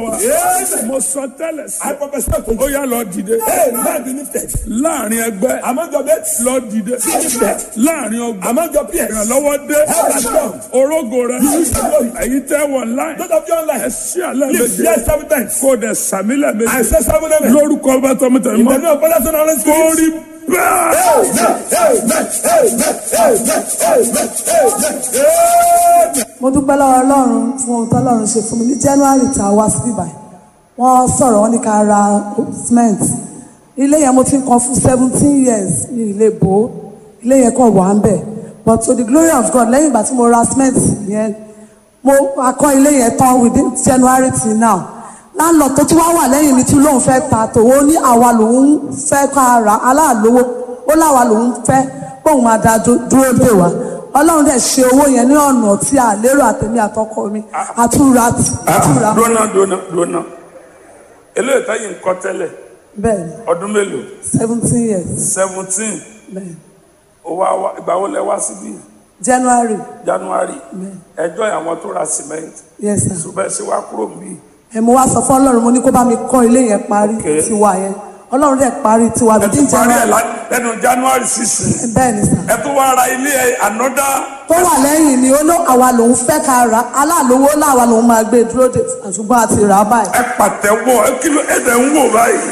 wa Amen. mo sọ tẹ́lẹ̀ sí I prophesy to ó you. yá lọ dìde Hey, man be lifted. láàrin ẹgbẹ́ Among your mates, lọ dìde lifted. láàrin ọgbà Among your peers, ìrànlọ́wọ́ dé help has come. orógo rẹ èyí tẹ́ wọ̀ láì Those of you ẹ online, sí àlẹ́ lift méje yes seven times. kó o dẹ̀ sàmílẹ̀ I méje say seven amen. lórúkọ ọba tọmọtẹmọ In the name of Father, Son, and Holy kó Spirit. rí bẹ́ẹ̀. mo dúpẹ́ lọ́wọ́ ọlọ́run fún ohun tó ọlọ́run ṣe fún mi ní january tá a wá sí ibà wọ́n sọ̀rọ̀ wọ́n ní ká ra cement ilé yẹn mo ti ń kan fún seventeen years ní ilé bò ó ilé yẹn kàn wà ń bẹ̀ but to the glory of God lẹ́yìn ìgbà tí mo ra cement yẹn mo akọ́ ilé yẹn tán within january till now láńlọ tó tún wá wà lẹ́yìn mi tún lóun fẹ́ ta tòun ó ní àwa lòun fẹ́ ká ra aláàlówó ó láwa lòun fẹ́ kóun máa da dú- dúró dè wá ọlọ́run dẹ̀ ṣe owó yẹn ní ọ̀nà tí a lérò àtẹ̀mí àtọkọ mi àtúra àtúra dúnà dúnà dúnà eléyìí táyì ń kọ́ tẹ́lẹ̀ bẹ́ẹ̀ ni ọdún mélòó seventeen years seventeen bẹ́ẹ̀ ni ìgbà wo lẹ wá síbí january january ẹjọ́ àwọn tó ra cement yes sir ṣùgbọ́n ẹ ṣe wá kúrò níbí ẹ̀ mo wá sọ fún ọlọ́run mo ní kó bá mi kọ́ ilé yẹn parí Okay. tiwa yẹn ọlọ́run dẹ̀ parí tiwa ẹ ti within parí ẹ january lá- lẹ́nu january sixteen bẹ́ẹ̀ ni sir. ẹ tó wá ra ilé ẹ ànọ́dá tó wà lẹ́yìn ni ó ló àwa lòun fẹ́ ká ra aláàlówó láwa lòun máa gbé dúró de ṣùgbọ́n a ti rà á báyìí. ẹ pàtẹ́wọ́ ẹ kí ló ẹ dẹ̀ ń wò báyìí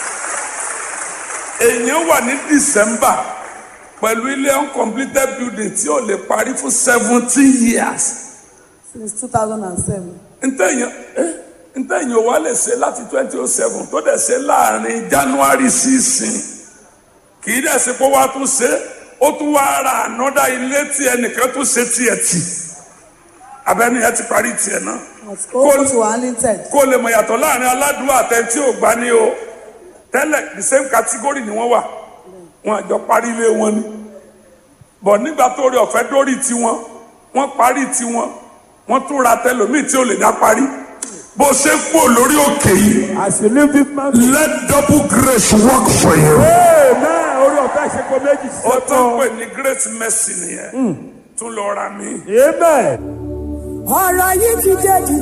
èèyàn wà ní december pẹ̀lú ilé uncompleted building tí ò lè parí fún seventeen years since two thousand and seven. ntẹ̀yìn eh, ntẹ̀yìn ò wá lè ṣe láti twenty oh seven tó dẹ̀ ṣe láàrin january sísìn kì í dẹ̀ ṣe pé wàá tún ṣe ó tún wá ra ànọ́dá ilé tí ẹnìkan tún ṣe tiẹ̀ tì abẹ́ni ẹ ti parí tiẹ̀ náà ó ti wà limited. kó lè mọ̀ yàtọ̀ láàrin aládùúgbò àtẹ̀tí ò gbá ní o tẹ́lẹ̀ the same category ni wọ́n wà wọn àjọ parí ilé wọn ni bọ̀ nígbà tó rí ọ̀fẹ́ dórí tiwọn wọ́n parí tiwọn wọ́n tún ra tẹlòmíì tí ò lè dá parí bó ṣe ń pò lórí òkè yìí As you leave this man, let double grace work for you. Amen. Orí ọ̀fẹ́ ṣe kó méjì sí ó tó ń ọ̀tọ̀. pè ní great mercy nìyẹn tún lọ ra mi. Amen. ọ̀rọ̀ yìí ti jẹ́